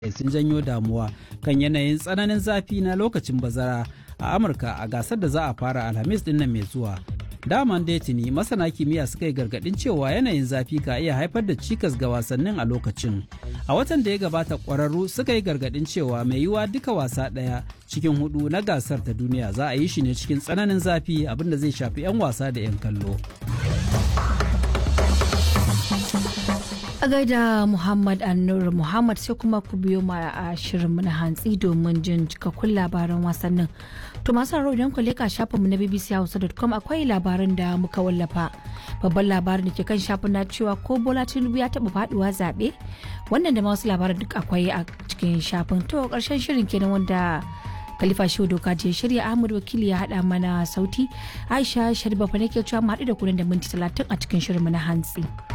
sun janyo damuwa kan yanayin tsananin zafi na lokacin bazara a amurka a gasar da za a fara alhamis din nan mai zuwa daman tuni masana kimiyya suka yi gargadin cewa yanayin zafi ka iya haifar da cikas ga wasannin a lokacin a watan da ya gabata kwararru suka yi gargadin cewa mai yiwuwa duka wasa ɗaya cikin hudu na gasar ta duniya za a yi shi ne cikin tsananin zafi abinda zai shafi 'yan wasa da 'yan kallo a gaida muhammad annur muhammad sai kuma ku biyo ma a shirin na hantsi domin jin cikakkun labaran wasannin to masu haro idan ku leka shafinmu na bbchausa.com akwai labaran da muka wallafa babban labarin da ke kan shafin na cewa ko bola tinubu ya taba faduwa zaɓe wannan da ma wasu labaran duk akwai a cikin shafin to karshen shirin kenan wanda Khalifa Shehu Doka je shirya Ahmad Wakili ya haɗa mana sauti Aisha Sharifa fa nake cewa mu haɗu da kunan da minti talatin a cikin shirin mu na hantsi.